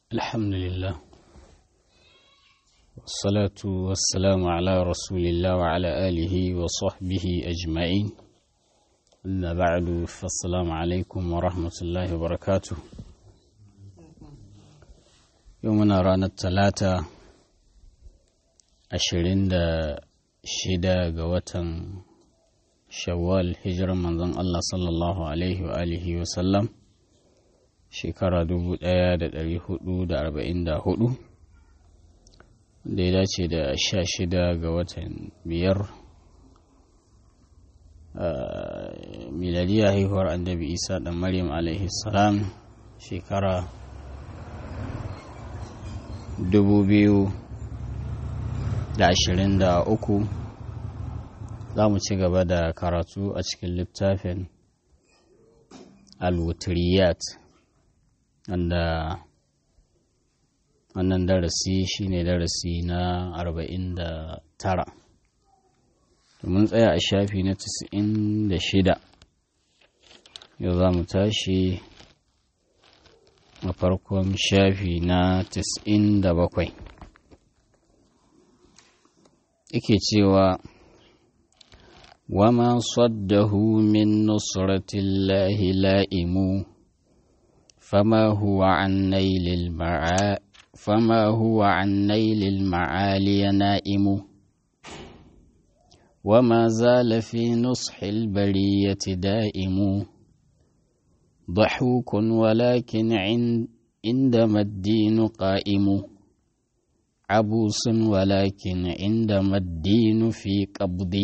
الحمد لله والصلاة والسلام على رسول الله وعلى آله وصحبه أجمعين أما بعد فالسلام عليكم ورحمة الله وبركاته يومنا رانا الثلاثة عشرين دا شدا قوة shawwal hijirar manzon Allah sallallahu alaihi wa alihi wa sallam shekara 1444 da ya dace da 16 ga watan biyar miladiya haihuwar annabi isa dan maryam alaihi salam shekara 2023 za mu ci gaba da karatu a cikin littafin al-wutriyat wanda wannan darasi shine darasi na 49 mun tsaya a shafi na 96 yau za mu tashi a farkon shafi na 97 yake cewa وما صده من نصرة الله لائم فما هو عن نيل المعا فما هو عن نيل المعالي نائم وما زال في نصح البرية دائم ضحوك ولكن عند عندما الدين قائم عبوس ولكن عندما الدين في قبض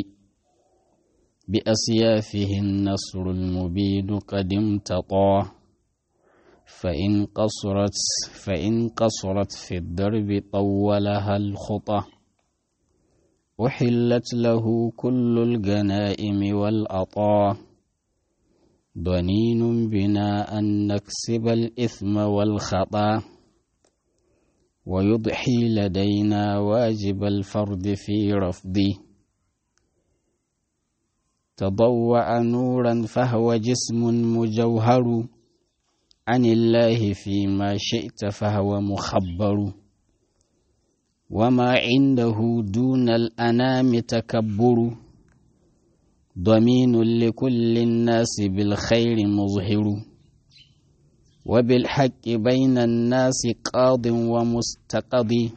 بأسيافه النصر المبين قد امتطى فإن قصرت فإن قصرت في الدرب طولها الخطى أحلت له كل الغنائم والأطى ضنين بنا أن نكسب الإثم والخطأ ويضحي لدينا واجب الفرد في رفضه تضوع نورا فهو جسم مجوهر عن الله فيما شئت فهو مخبر وما عنده دون الأنام تكبر ضمين لكل الناس بالخير مظهر وبالحق بين الناس قاض ومستقضي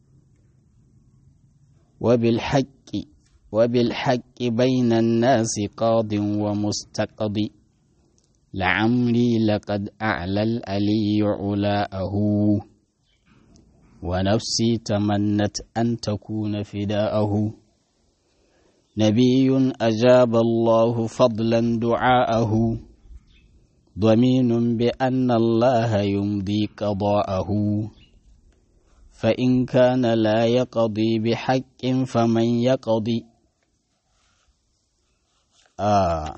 وبالحق وبالحق بين الناس قاض ومستقضي لعمري لقد أعلى الألي علاءه ونفسي تمنت أن تكون فداءه نبي أجاب الله فضلا دعاءه ضمين بأن الله يمضي قضاءه فإن كان لا يقضي بحق فمن يقضي Uh,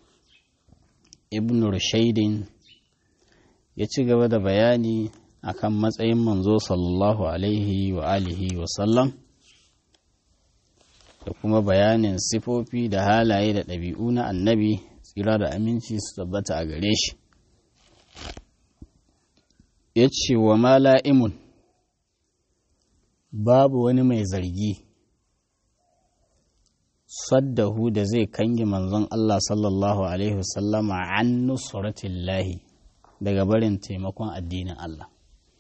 ibn rushaidin ya ci gaba da bayani akan matsayin manzo sallallahu alaihi wa alihi wa sallam da kuma bayanin sifofi da halaye da ɗabi'u na annabi tsira da aminci su tabbata a gare shi ya ce wa mala'imun babu wani mai zargi saddahu da zai kange manzon Allah sallallahu Alaihi wasallama an nusratillahi daga barin taimakon addinin Allah.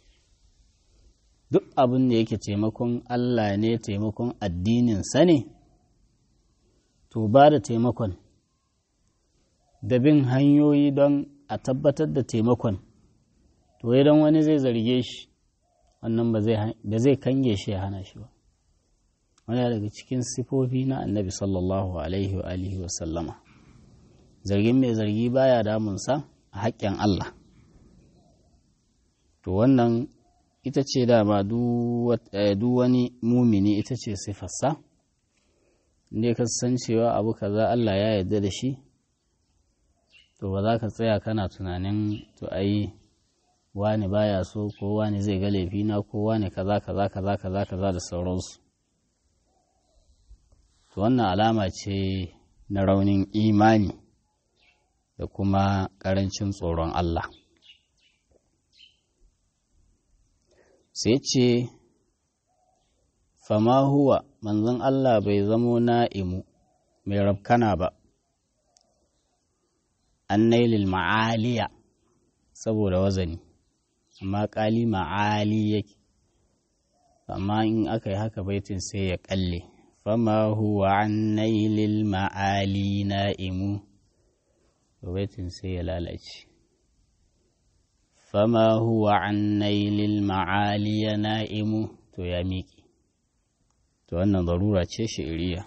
Duk abin da yake taimakon Allah ne taimakon addininsa ne, to ba da taimakon da bin hanyoyi don a tabbatar da taimakon, to idan wani zai zarge shi, wannan ba zai kange shi ya hana shi ba. wani daga cikin sifofi na annabi sallallahu alaihi wa alihi wa sallama zargin mai zargi baya damunsa a haƙƙin Allah to wannan ita ce dama duk wani mumini ita ce sifarsa inda ka san cewa abu kaza Allah ya yarda da shi to ba za ka tsaya kana tunanin to ai wani baya so ko wani zai ga laifina ko wani kaza kaza kaza kaza kaza da sauransu to wannan alama ce na raunin imani da kuma ƙarancin tsoron Allah sai ce fama huwa manzon Allah bai zamo na'imu mai rabkana ba an nailil ma'aliya saboda wazani amma ƙali ma'ali yake amma in aka yi haka baitin sai ya ƙalle fama huwa an nailil ma'ali na'imu baitin sai ya lalace fama huwa an nailil ma'ali na'imu to ya miƙe to wannan zarura ce shi'iriya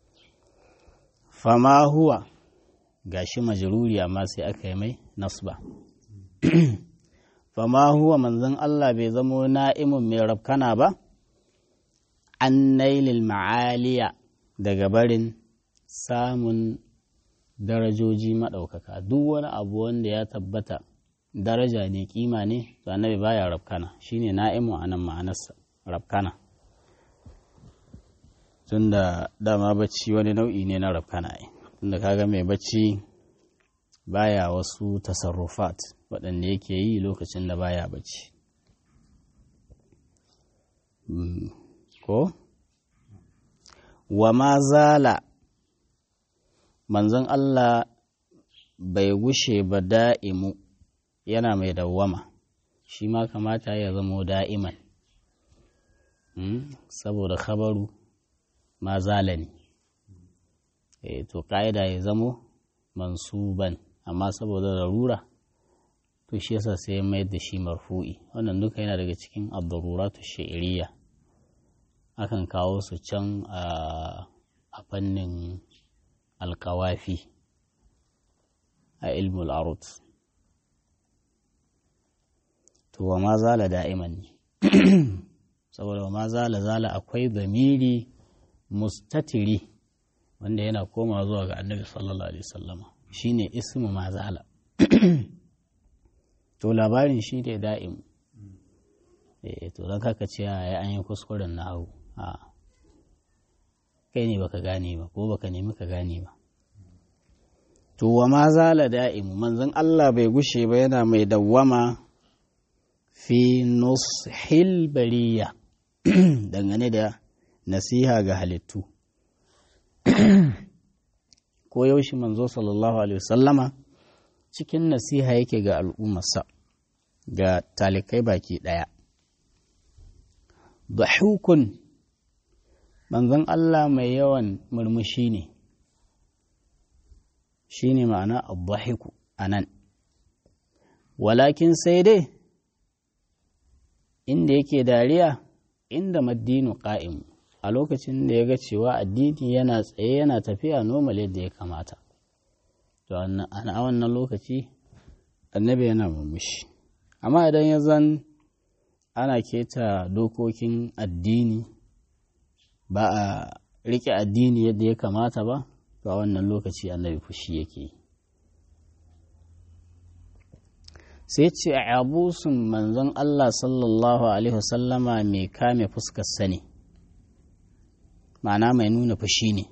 fama huwa gashi majruri amma sai aka yi mai nasba fama huwa manzon Allah bai zamo na'imun mai rabkana ba an nailil ma'aliya daga barin samun darajoji maɗaukaka duk wani abu wanda ya tabbata daraja ne kima ne to annabi baya rabkana shine na'imu anan ma'anarsa rabkana tunda dama bacci wani nau'i ne na rabkana ai tunda kaga mai bacci baya wasu tasarrufat waɗanda yake yi lokacin da baya bacci ko wa ma zala manzon Allah bai gushe ba da'imu yana mai dawwama shi ma kamata ya zamo da'iman saboda khabaru ma zala ne to ƙa'ida ya zamo mansuban amma saboda larura to shi yasa sai ya mayar da shi marfu'i wannan duka yana daga cikin abdururatu shi'iriya akan kawo su can a fannin alkawafi a ilmul arut to wa ma zala da'iman ne saboda wa ma zala zala akwai zamiri mustatiri wanda yana koma zuwa ga annabi sallallahu alaihi wasallama shine ismu ma zala to labarin shi ne da'im eh to don kaka ce ya an yi kuskuren na hau a kai ne baka gane ba ko baka nemi ka gane ba to wa ma zala da'im manzon Allah bai gushe ba yana mai dawwama fi nushil bariya dangane da nasiha ga halittu ko yaushe manzo sallallahu alaihi wasallama cikin nasiha yake ga al'ummarsa ga talikai baki ɗaya. Bahukun manzon Allah mai yawan murmushi ne, shi ne ma'ana abbahiku a nan. Walakin sai dai, inda yake dariya, inda maddinu ƙa'imu, a lokacin da ya ga cewa addini yana tsaye yana tafiya normal yadda ya kamata. To, a wannan lokaci, annabi yana murmushi. amma idan ya zan ana keta dokokin addini ba a rike addini yadda ya kamata ba to a wannan lokaci annabi fushi yake sai ce a abusun manzon Allah sallallahu alaihi wasallama mai kame fuskar sani ma'ana mai nuna fushi ne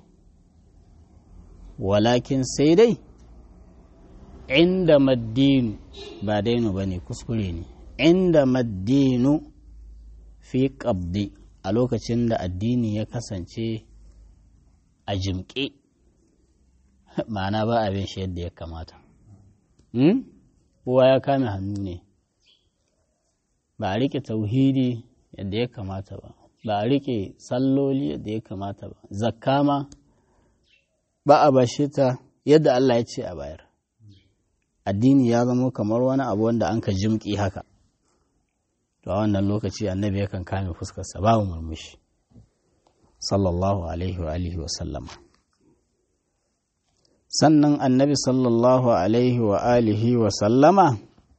walakin sai dai inda maddinu ba dainu ba ne kuskure ne inda maddinu fi ƙabdi a lokacin da addini ya kasance a jimƙe ma'ana ba abin shi yadda ya kamata kowa ya kame hannu ne ba a riƙe tauhidi yadda ya kamata ba ba a riƙe salloli yadda ya kamata ba zakka ma ba a bashe ta yadda Allah ya ce a bayar addini ya zama kamar wani abu wanda an ka jimƙi haka to a wannan lokaci annabi yakan kame fuskarsa babu murmushi sallallahu alaihi wa alihi wa sallama sannan annabi sallallahu alaihi wa alihi wa sallama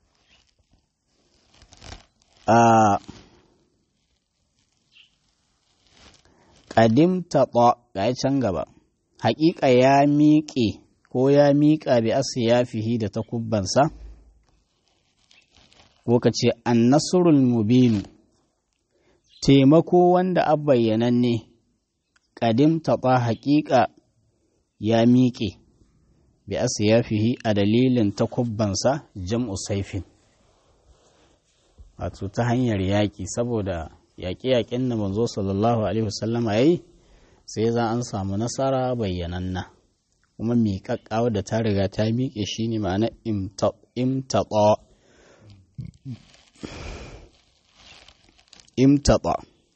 a ƙadimta ga can gaba haƙiƙa ya miƙe ko ya miƙa bi asiyafihi da takubbansa ko ka ce annasurul mubinu taimako wanda a bayyananne ƙadim taɓa haƙiƙa ya miƙe bi asiyafihi a dalilin takubbansa jam'u saifin wato ta hanyar yaƙi saboda yaƙe-yaƙen da manzo sallallahu alaihi wasallama ya yi sai za an samu nasara bayyananna kuma miƙaƙƙawa da ta riga ta miƙe shi ne ma'ana imtaɓa imtaɓa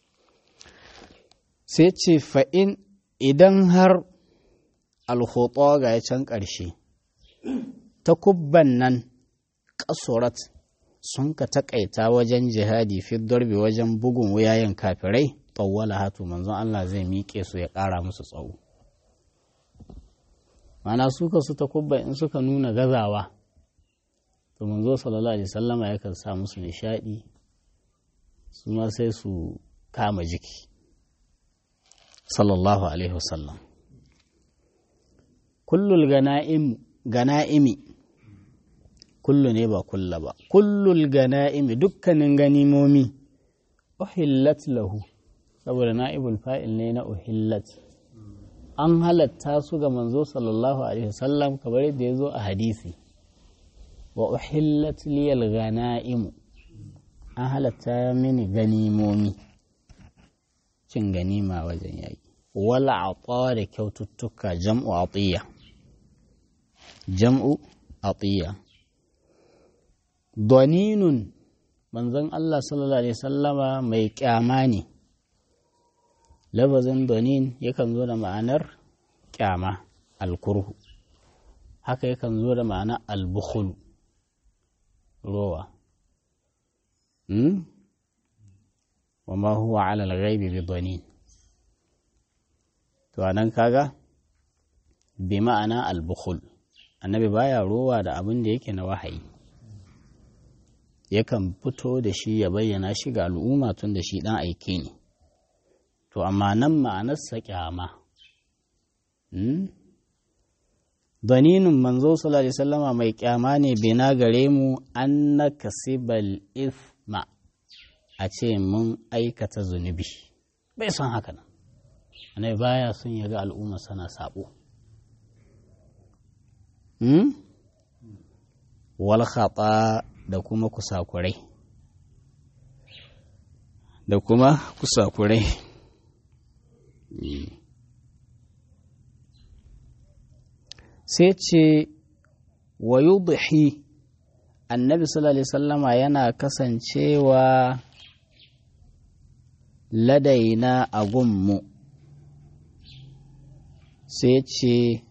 sai ce fa'in idan har alhoto ga ya can ƙarshe ta kubban nan ƙasurat sun ka taƙaita wajen jihadi fi darbe wajen bugun wuyayen kafirai tsawwala hatu manzon Allah zai miƙe su ya ƙara musu tsawo mana suka su ta kubba in suka nuna gazawa to manzo sallallahu alaihi sallama yakan sa musu nishaɗi su ma sai su kama jiki sallallahu alaihi wasallam kullul gana'imi kullu ne ba kulla ba kullul gana'imi dukkanin ganimomi uhillat lahu saboda na'ibul fa'il ne na uhillat an halatta su ga manzo sallallahu alaihi wasallam kamar yadda ya zo a hadisi wa uhillat liyal gana'imu an halatta mini ganimomi cin ganima wajen yaƙi wala ata da kyaututtuka jam'u atiya jam'u atiya doninun manzon Allah sallallahu alaihi sallama mai kyama ne labazin donin yakan zo da ma'anar kyama alkurhu haka yakan zo da ma'anar albukhul rowa wa ma huwa ala al-ghaibi bi donin to anan kaga bi ma'ana albukhul annabi baya rowa da abin da yake na wahayi yakan fito da shi ya bayyana shi ga al'umma tun da shi ɗan aike ne to amma nan ma'anarsa kyama daninin manzo sallallahu alaihi wasallama mai kyama ne bina gare mu an na kasibal isma a ce mun aikata zunubi bai son haka nan anai baya son ya ga al'umma sana sabo wal khata da kuma kusakurai da kuma kusakurai sai ce wa yudhi annabi sallallahu alaihi sallama yana kasancewa ladaina a gunmu sai ce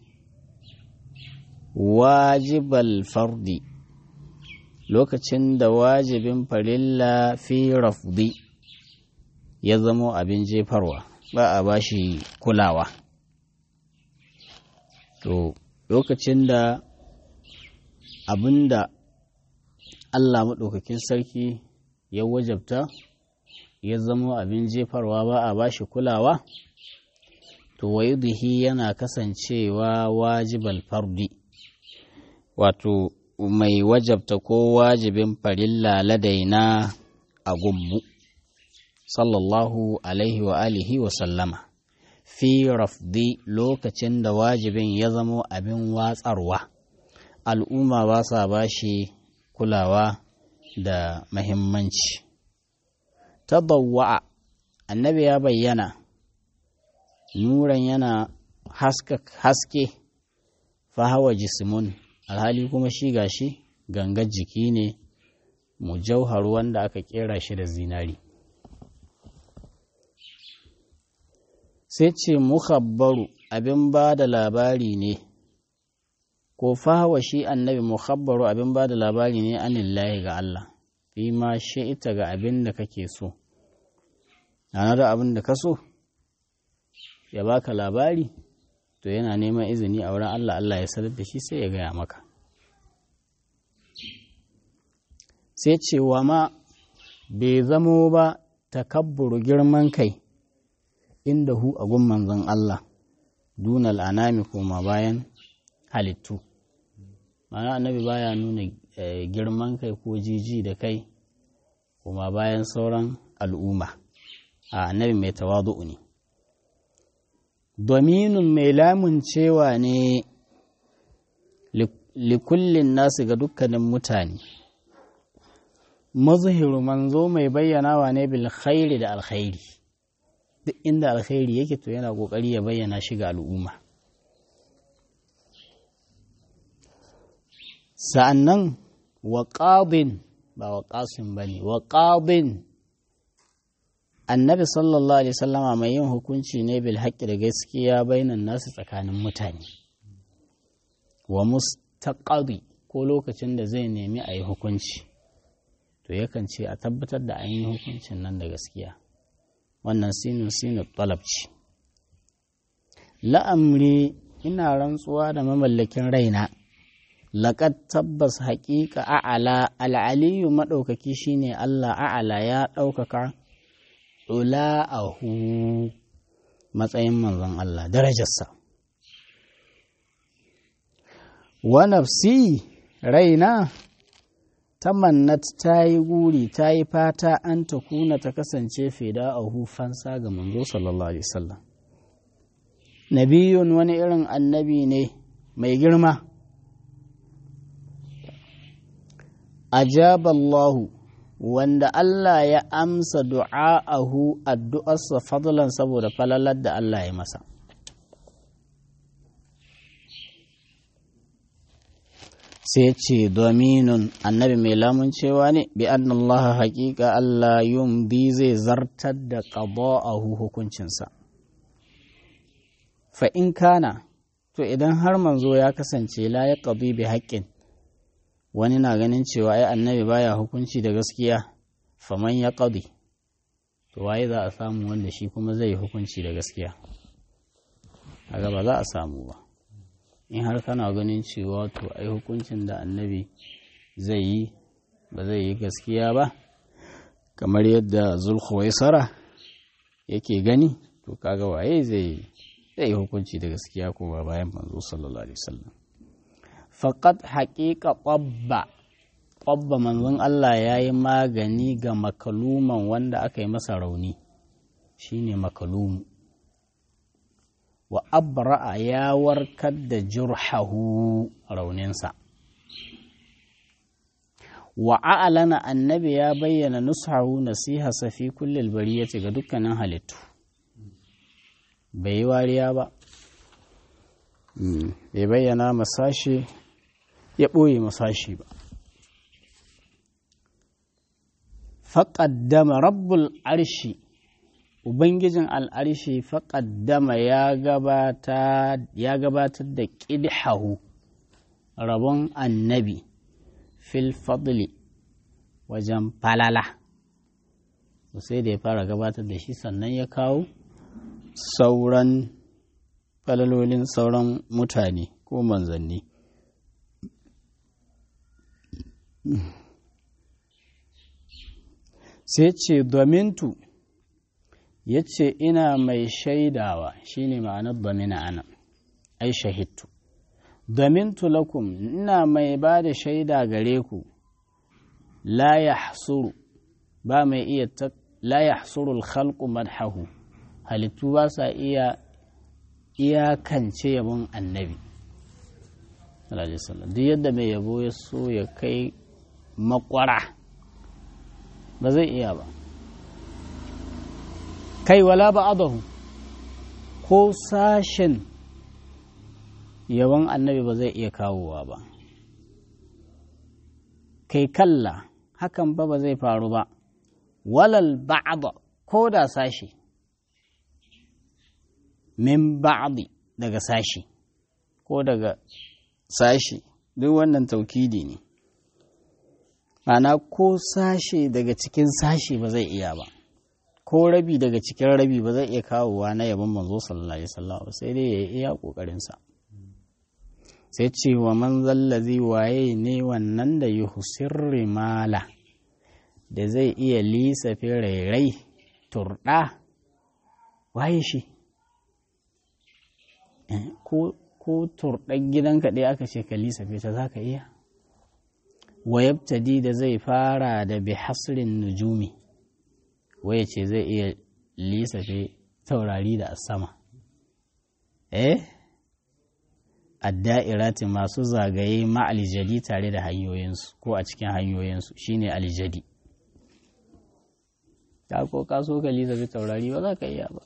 wajibal fardi lokacin da wajibin farilla fi rafdi ya zamo abin jefarwa ba a bashi kulawa to lokacin da abin da Allah maɗaukakin sarki ya wajabta ya zamo abin jefarwa ba a bashi kulawa to wayudihi yana kasancewa wajibal fardi wato mai wajabta ko wajibin farilla ladaina a gummu sallallahu alaihi wa alihi wa sallama fi rafdi lokacin da wajibin ya zamo abin watsarwa al'umma ba sa ba shi kulawa da mahimmanci tabawwa'a annabi ya bayyana nuran yana haske fahawa jisimun alhali kuma shi gashi gangar jiki ne mujauhar wanda aka kera shi da zinari sai ce mukhabbaru abin ba da labari ne ko fahawa shi annabi mukhabbaru abin ba da labari ne anillahi ga Allah fi ma ita ga abin da kake so ana da abin da ka so ya baka labari to yana neman izini a wurin Allah Allah ya sanar da shi sai ya gaya maka sai cewa ma bai zamo ba takabburu girman kai inda hu a gun manzon Allah dunal anami koma bayan halittu mana annabi baya nuna girman kai ko jiji da kai kuma bayan sauran al'umma a annabi mai tawadu'u ne dominin mai lamun cewa ne likullin nasu ga dukkanin mutane mazhiru manzo mai bayyanawa ne bil khairi da alkhairi duk inda alkhairi yake to yana kokari ya bayyana shi ga al'umma sa'annan wa qadin ba wa qasim bane wa qadin annabi sallallahu alaihi wasallama mai yin hukunci ne bil haqqi da gaskiya bainan nasu tsakanin mutane wa mustaqadi ko lokacin da zai nemi a yi hukunci to yakan ce a tabbatar da an yi hukuncin nan da gaskiya wannan sinin sinin talabci la'amri ina rantsuwa da mamallakin raina laƙad tabbas haƙiƙa a'ala al'aliyu maɗaukaki shine Allah a'ala ya ɗaukaka ula'ahu matsayin manzon Allah darajarsa wa nafsi raina tamannat ta yi guri ta yi fata an ta kuna ta kasance fida a fansa ga manzo sallallahu alaihi wasallam nabiyun wani irin annabi ne mai girma ajaballahu wanda Allah ya amsa du'a'ahu addu'arsa fadlan saboda falalar da Allah ya masa sai ce dominun annabi mai lamun cewa ne bi Allah haƙiƙa Allah yumbi zai zartar da qada'ahu hukuncinsa fa in kana to idan har manzo ya kasance la ya qadi bi haqqin wani na ganin cewa ai annabi baya hukunci da gaskiya faman ya qadi to waye za a samu wanda shi kuma zai hukunci da gaskiya kaga ba za a samu ba in har kana ganin cewa to ai hukuncin da annabi zai yi ba zai yi gaskiya ba kamar yadda zulkhuwaisara yake gani to kaga waye zai yi hukunci da gaskiya kuma bayan manzo sallallahu alaihi wasallam faqad haqiqa qabba qabba manzon Allah ya yi magani ga makaluman wanda aka yi masa rauni shine makalumu wa abra'a ya warkar da jurhahu rauninsa wa a'lana annabi ya bayyana nushahu nasiha fi kullil bariyati ga dukkanin halittu bai yi wariya ba bai bayyana masashi ya ɓoye masashi ba faƙaddama rabbul arshi Ubangijin al'arshi faƙaddama ya gabatar da ƙidhahu rabon annabi fil fadli wajen falala sai da ya fara gabatar da shi sannan ya kawo sauran falalolin sauran mutane ko manzanni sai ce domintu ya ce ina mai shaidawa shine ma'anar domina ana ai shahidtu domintu lakum ina mai ba da shaida gare ku la ya ba mai iya la ya hasuru khalqu madhahu halittu ba sa iya iyakance yabon annabi duk yadda mai yabo ya so ya kai makwara ba zai iya ba kai wala ba adahu ko sashen yabon annabi ba zai iya kawowa ba kai kalla hakan ba ba zai faru ba walal ba'da ko da sashi min ba'di daga sashi ko daga sashi duk wannan taukidi ne Ma'ana ko sashe daga cikin sashe ba zai iya ba ko rabi daga cikin rabi ba zai iya kawowa na yabon manzo sallallahu alaihi wasallam sai dai ya iya kokarin sa sai ce wa man zallazi waye ne wannan da yuhsirri mala da zai iya lisa rairai turɗa waye shi ko ko turɗan gidanka ɗaya aka ce ka lisa ta za ka iya wayabtadi da zai fara da bi hasrin nujumi waya ce zai iya lisafe taurari da sama eh adda'irati masu zagaye ma'alijadi tare da hanyoyinsu ko a cikin hanyoyinsu shine alijadi ta ko ka so ka lisa bi taurari ba za ka iya ba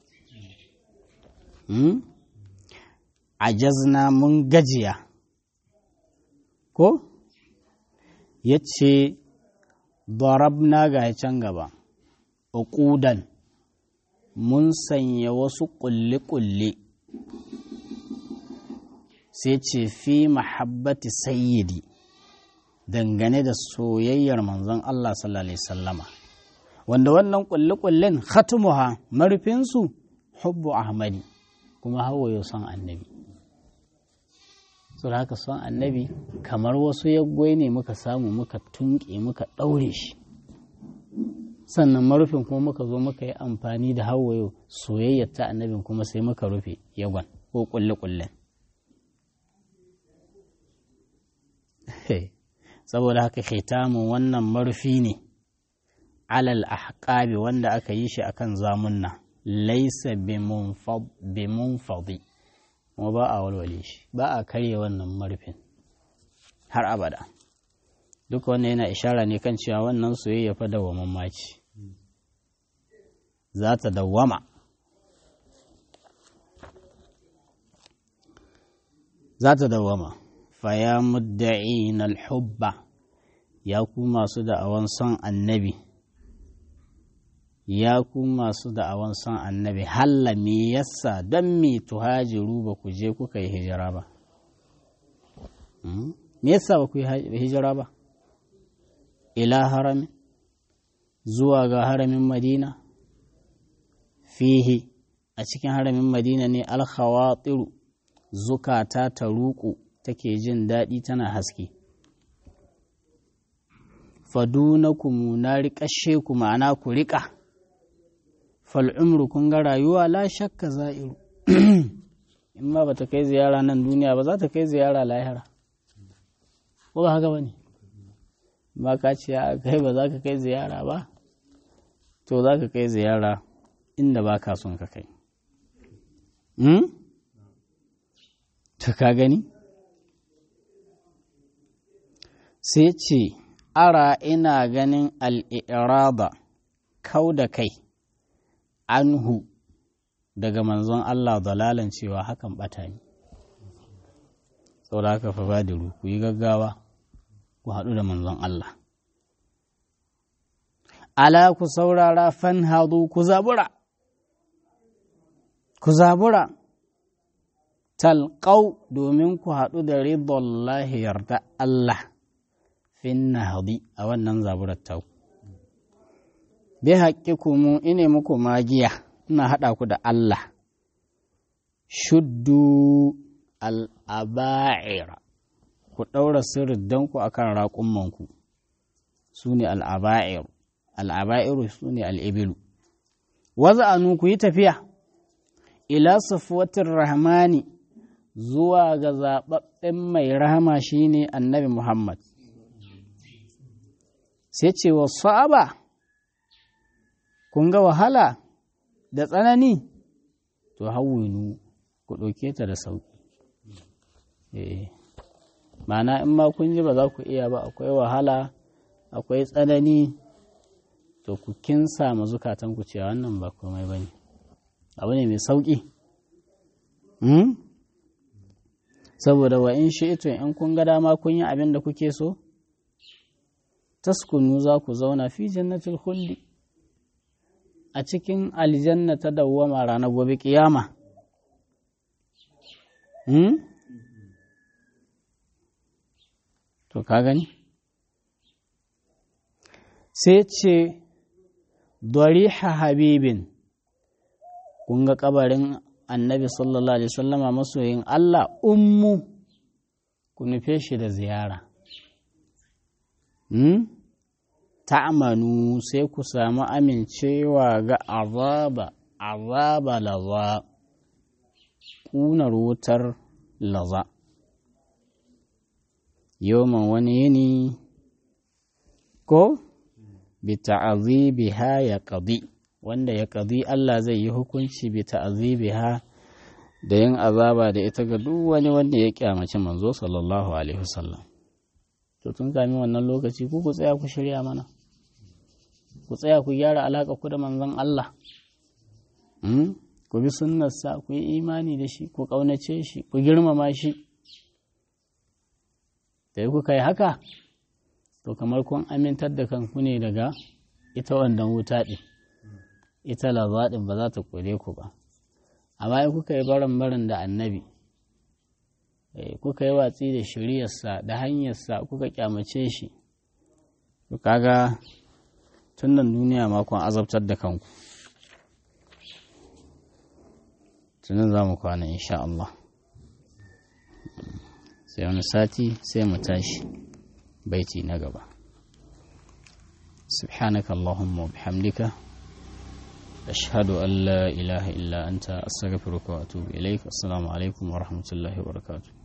a jazna mun gajiya ko ya ce darabna ga can gaba uqudan mun sanya wasu ƙulle-ƙulle sai ce fi mahabbati sayyidi dangane da soyayyar manzon Allah sallallahu Alaihi sallama wanda wannan ƙulle-ƙullen khatumuha marufinsu hubbu ahmadi kuma hawaye son annabi da haka son annabi kamar wasu yaggwai ne muka samu muka tunƙe muka ɗaure shi sannan marufin kuma muka zo muka yi amfani da hawaye soyayyar ta annabin kuma sai muka rufe yagon ko ƙulle-ƙullen saboda haka khitamun wannan marufi ne alal ahqabi wanda aka yi shi akan zamunna laisa bimunfadi kuma ba a walwale shi ba a karye wannan marufin har abada duka wannan yana ishara ne kan cewa wannan soyayya fa dawaman maci za ta dawama za ta dawama faya mudda'in alhubba ya ku masu da'awan son annabi ya ku masu da'awan son annabi halla me yasa don me tuhajiru ba ku je kuka yi hijira ba me yasa ba ku yi hijira ba ila haramin zuwa ga haramin madina fihi a cikin haramin madina ne alkhawatiru zukata ta ruku take jin daɗi tana haske fadunakum na riƙashe ku ma'ana ku riƙa fal'umru kun ga rayuwa la shakka za'iru in ma ba ta kai ziyara nan duniya ba za ta kai ziyara lahira ko ba haka ba ne ba ka ce a kai ba za ka kai ziyara ba to za ka kai ziyara inda ba ka son ka kai ta ka gani sai ce ara ina ganin al'iraba kau da kai anhu daga manzon Allah dalalan cewa hakan bata ne saboda haka fa badiru ku yi gaggawa ku haɗu da manzon Allah ala ku saurara fan hadu ku zabura ku zabura talqau domin ku haɗu da ridallahi yarda Allah fin nahdi a wannan zaburar tau bi mu ine muku magiya ina haɗa ku da Allah shuddu al'aba'ira ku ɗaura sirriddanku a kan raƙummanku su ne al'aba'iru al'aba'iru su ne al'ibilu waza'anu ku yi tafiya ila safuwatin rahmani zuwa ga zaɓaɓɓen mai rahama shine annabi Muhammad sai ce wa sa'aba kun ga wahala da tsanani to hawwinu ku ɗauke ta da sauƙi mana in ma kun ji ba za ku iya ba akwai wahala akwai tsanani to ku kinsa ma zukatan ku cewa wannan ba komai ba ne abu ne mai sauƙi saboda wa in shi ito in kun ga dama kun yi abin da kuke so taskunu za ku zauna fi jannatul khuldi a cikin aljanna ta dawwama ranar gobe kiyama to ka gani sai ce dariha habibin kun ga kabarin annabi sallallahu alaihi sallama masoyin Allah ummu ku nufe shi da ziyara ta'amanu sai ku samu amincewa ga azaba azaba laza ƙunar wutar laza yoman wani yini ko bi ta'azibiha ya qadi wanda ya qadi Allah zai yi hukunci bi ta'azibiha da yin azaba da ita ga duk wani wanda ya kyamaci manzo sallallahu alaihi wasallam to tun kami wannan lokaci ku ku tsaya ku shirya mana ku tsaya ku gyara alaƙa ku da manzon Allah ku bi sunnarsa ku yi imani da shi ku ƙaunace shi ku girmama shi da yi kuka yi haka to kamar kun amintar da kanku ne daga ita wannan wuta ɗin ita lazaɗin ba za ta kore ku ba amma in kuka yi baran baran da annabi kuka yi watsi da shiriyarsa da hanyarsa kuka kyamace shi to kaga tun nan duniya makon azabtar da kanku tunan za mu kwana insha Allah sai wani sati sai mu tashi baiti na gaba سبحانك اللهم وبحمدك أشهد أن لا إله إلا أنت أستغفرك وأتوب إليك السلام عليكم ورحمة الله وبركاته